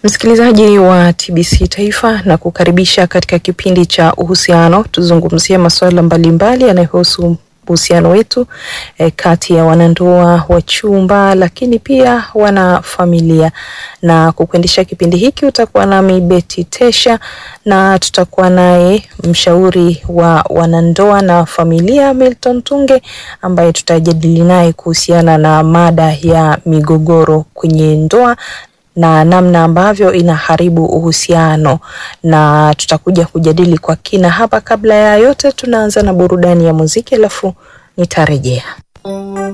Msikilizaji wa TBC Taifa na kukaribisha katika kipindi cha uhusiano, tuzungumzie masuala mbalimbali yanayohusu uhusiano wetu eh, kati ya wanandoa, wachumba, lakini pia wana familia. Na kukuendesha kipindi hiki utakuwa nami Betty Tesha, na tutakuwa naye mshauri wa wanandoa na familia Milton Tunge, ambaye tutajadili naye kuhusiana na mada ya migogoro kwenye ndoa na namna ambavyo inaharibu uhusiano, na tutakuja kujadili kwa kina hapa. Kabla ya yote, tunaanza na burudani ya muziki, alafu nitarejea.